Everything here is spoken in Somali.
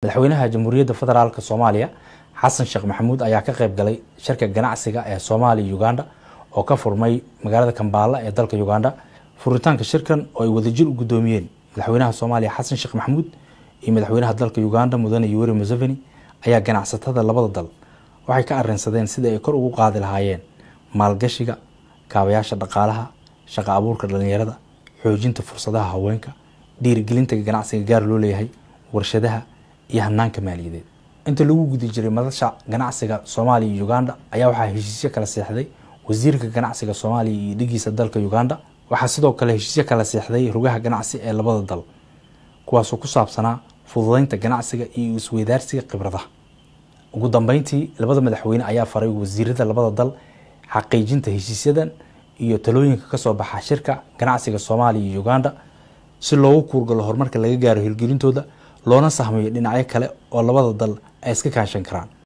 madaxweynaha jamhuuriyadda federaalk soomaaliya xasan sheekh maxamuud ayaa ka qayb galay shirka ganacsiga ee soomaaliya uganda oo ka furmay magaalada kambaala ee dalka uganda furitaanka shirkan oo ay wadajir u guddoomiyeen madaxweynaha soomaaliya xasan sheekh maxamuud iyo madaxweynaha dalka uganda mudane yoweri museveni ayaa ganacsatada labada dal waxay ka arrinsadeen sidai ay kor ugu qaadi lahaayeen maalgashiga kaabayaasha dhaqaalaha shaqa abuurka dhalinyarada xoojinta fursadaha haweenka dhiirigelinta ganacsiga gaar loo leeyahay warshadaha iyo hanaanka maaliyadeed inta lagu guda jiray madasha ganacsiga soomaaliya iyo uganda ayaa waxaa heshiisyo kala seexday wasiirka ganacsiga soomaaliya iyo dhigiisa dalka uganda waxaa sidoo kale heshiisyo kala seexday rugaha ganacsi ee labada dal kuwaasoo ku saabsanaa fududeynta ganacsiga iyo isweydaarsiga khibradaha ugu dambeyntii labada madaxweyne ayaa faray wasiirada labada dal xaqiijinta heshiisyadan iyo talooyinka kasoo baxa shirka ganacsiga soomaaliya iyo uganda si loogu kuurgalo horumarka laga gaaro hirgelintooda loona sahmayo dhinacyo kale oo labada dal ay iska kaashan karaan